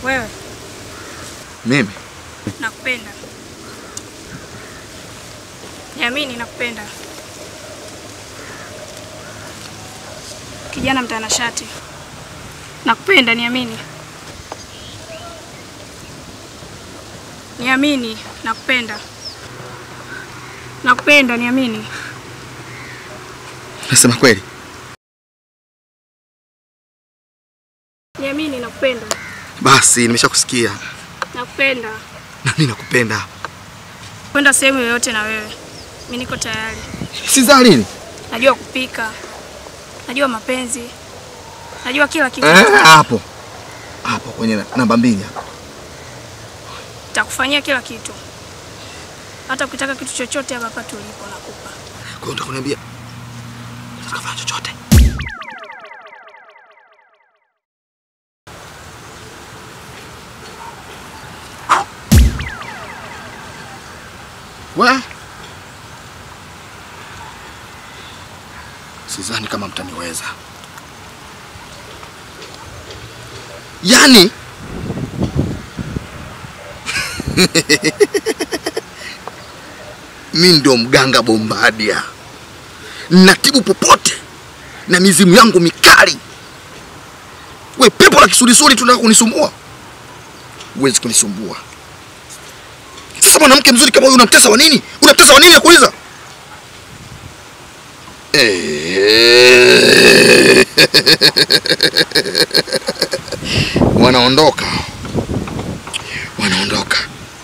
Wewe Mimi nakupenda. Niamini nakupenda. Kijana mtanashati. Nakupenda, niamini. Niamini, nakupenda. Nakupenda, niamini. nasema kweli. Niamini, nakupenda. Basi nimeshakusikia Nakupenda. na mimi nakupenda. Kwenda sehemu yoyote na wewe. Mimi niko tayari. Sizaa lini? Najua kupika. Najua mapenzi. Najua kila kitu. Eh, hapo hapo kwenye na- namba mbili hapo. Nitakufanyia kila kitu. Hata ukitaka kitu chochote hapa hapa tulipo nakupa. Kwa hiyo utakuniambia utakafanya chochote. We, sidhani kama mtaniweza. Yaani mi ndio mganga Bombadia, natibu popote na mizimu yangu mikali. We pepo la kisulisuli tunataka kunisumbua? Huwezi kunisumbua. Sasa mwanamke mzuri kama huyu unamtesa wa nini? Unamtesa wa nini nakuuliza? Eh. Wanaondoka, wanaondoka.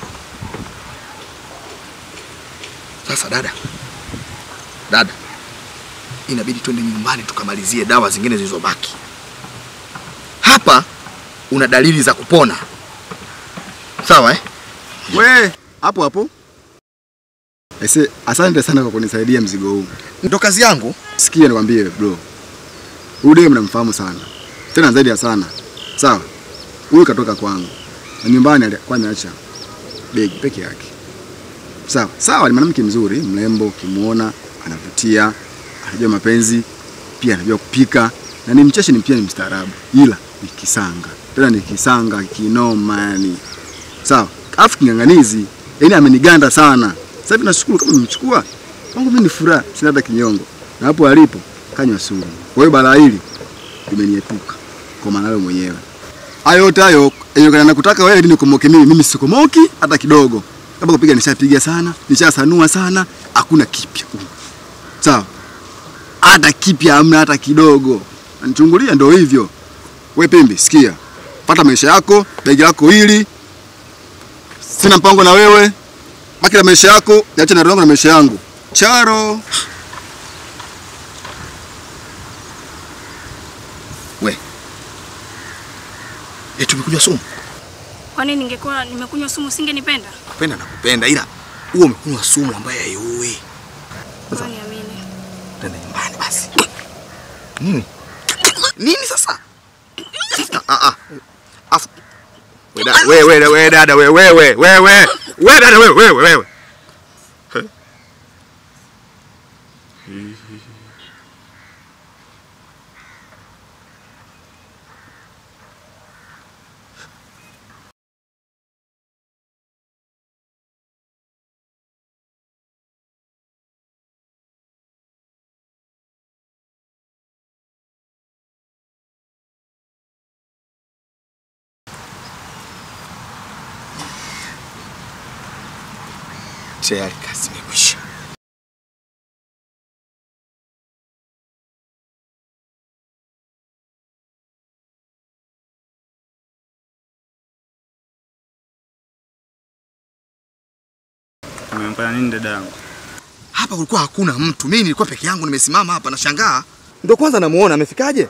Sasa dada, dada, inabidi twende nyumbani tukamalizie dawa zingine zilizobaki. Hapa una dalili za kupona, sawa eh? We, hapo hapo. Ese, asante sana kwa kunisaidia mzigo huu. Ndo kazi yangu. Sikia nikwambie bro. Huyu dem namfahamu sana. Tena zaidi ya sana. Sawa? Huyu katoka kwangu. Na nyumbani alikuwa ameacha begi peke yake. Sawa? Sawa ni mwanamke mzuri, mrembo, ukimuona anavutia, anajua mapenzi, pia anajua kupika na ni mcheshi, ni pia ni mstaarabu. Ila ni kisanga. Tena ni kisanga kinoma yani. Sawa? Alafu king'ang'anizi, yaani ameniganda sana. Sasa hivi nashukuru kama nimechukua. Kwangu mimi ni furaha, sina hata kinyongo. Na hapo alipo kanywa sumu. Kwa hiyo balaa hili limeniepuka kwa maana wewe mwenyewe. Hayo yote hayo yenye nakutaka wewe ili nikomoke mimi, mimi sikomoki hata kidogo. Kama kupiga nishapiga sana, nishasanua sana, hakuna kipya. Sawa? Hata kipya hamna hata kidogo. Anichungulia ndio hivyo. We Pembe, sikia. Pata maisha yako, begi lako hili. Sina mpango na wewe. Baki na maisha yako, niache na roho yangu na maisha yangu. Charo. Eti umekunywa sumu? Kwani ningekuwa nimekunywa sumu singenipenda? Kupenda na kupenda, ila huo umekunywa sumu ambayo haiui. Kwa niamini. Tenda nyumbani basi. Nini? Nini sasa? Ah ah. Afu. We dada, we we we dada, we we we we we. We dada, we we we we. Tayari kazi imekwisha. Umemfanya nini dada yangu? Hapa kulikuwa hakuna mtu. Mimi nilikuwa peke yangu nimesimama hapa nashangaa. Ndio kwanza namuona amefikaje?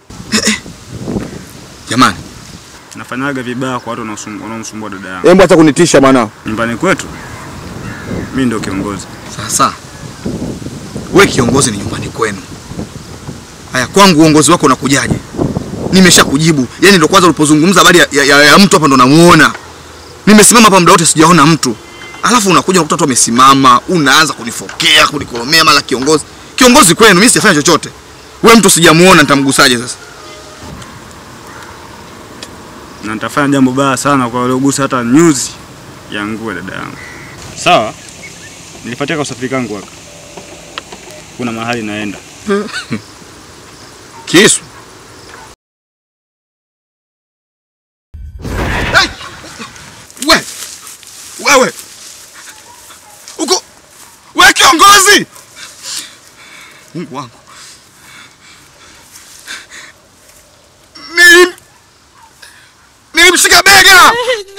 Jamani, Nafanyaga vibaya kwa watu wanaosum- wanaomsumbua dada yangu. hebu acha kunitisha bwana. Nyumbani kwetu mimi ndio kiongozi. Sasa we kiongozi ni nyumbani kwenu. Haya, kwangu uongozi wako unakujaje? Nimesha kujibu. Yaani ndo kwanza ulipozungumza habari ya, ya, ya, ya mtu hapa ndo namuona. Nimesimama hapa muda wote sijaona mtu. Alafu unakuja unakuta watu wamesimama, unaanza kunifokea, kunikolomea mara kiongozi. Kiongozi kwenu, mimi sijafanya chochote. We mtu sijamuona nitamgusaje sasa? na nitafanya jambo baya sana kwa waliogusa hata nyuzi ya nguo ya dada yangu. Sawa, nilipatia usafiri kangu haka, kuna mahali naenda. Kisu. Hey! We! Wewe! Uko we kiongozi! Mungu wangu. Nilim nilimshika bega.